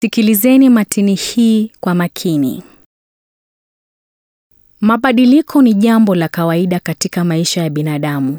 Sikilizeni matini hii kwa makini. Mabadiliko ni jambo la kawaida katika maisha ya binadamu.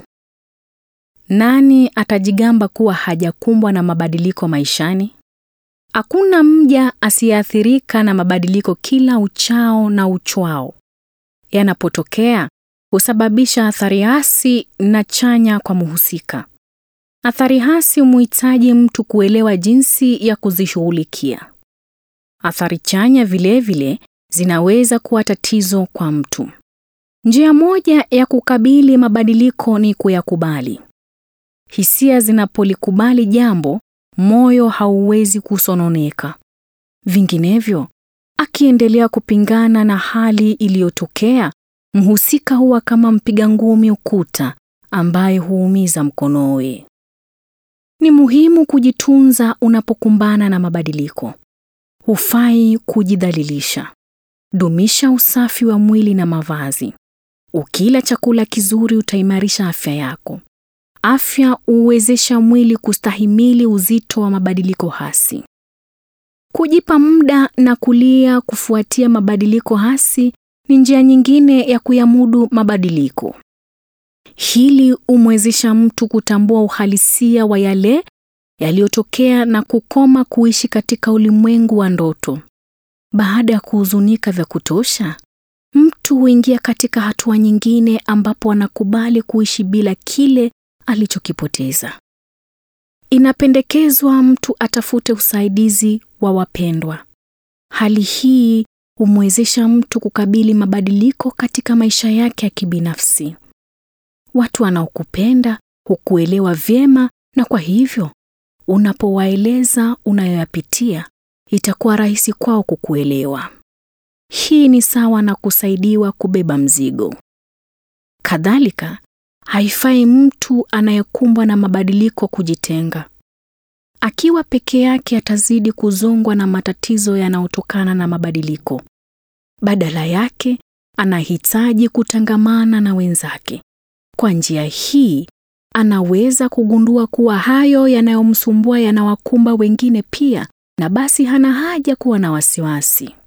Nani atajigamba kuwa hajakumbwa na mabadiliko maishani? Hakuna mja asiyeathirika na mabadiliko kila uchao na uchwao. Yanapotokea, husababisha athari hasi na chanya kwa mhusika. Athari hasi humhitaji mtu kuelewa jinsi ya kuzishughulikia. Athari chanya vilevile vile, zinaweza kuwa tatizo kwa mtu. Njia moja ya kukabili mabadiliko ni kuyakubali. Hisia zinapolikubali jambo, moyo hauwezi kusononeka. Vinginevyo, akiendelea kupingana na hali iliyotokea, mhusika huwa kama mpiga ngumi ukuta ambaye huumiza mkonowe. Ni muhimu kujitunza unapokumbana na mabadiliko. Hufai kujidhalilisha. Dumisha usafi wa mwili na mavazi. Ukila chakula kizuri utaimarisha afya yako. Afya huwezesha mwili kustahimili uzito wa mabadiliko hasi. Kujipa muda na kulia kufuatia mabadiliko hasi ni njia nyingine ya kuyamudu mabadiliko. Hili humwezesha mtu kutambua uhalisia wa yale yaliyotokea na kukoma kuishi katika ulimwengu wa ndoto. Baada ya kuhuzunika vya kutosha, mtu huingia katika hatua nyingine ambapo anakubali kuishi bila kile alichokipoteza. Inapendekezwa mtu atafute usaidizi wa wapendwa. Hali hii humwezesha mtu kukabili mabadiliko katika maisha yake ya kibinafsi. Watu wanaokupenda hukuelewa vyema na kwa hivyo unapowaeleza unayoyapitia itakuwa rahisi kwao kukuelewa. Hii ni sawa na kusaidiwa kubeba mzigo. Kadhalika, haifai mtu anayekumbwa na mabadiliko kujitenga. Akiwa peke yake atazidi kuzongwa na matatizo yanayotokana na mabadiliko. Badala yake, anahitaji kutangamana na wenzake. Kwa njia hii, anaweza kugundua kuwa hayo yanayomsumbua yanawakumba wengine pia, na basi hana haja kuwa na wasiwasi.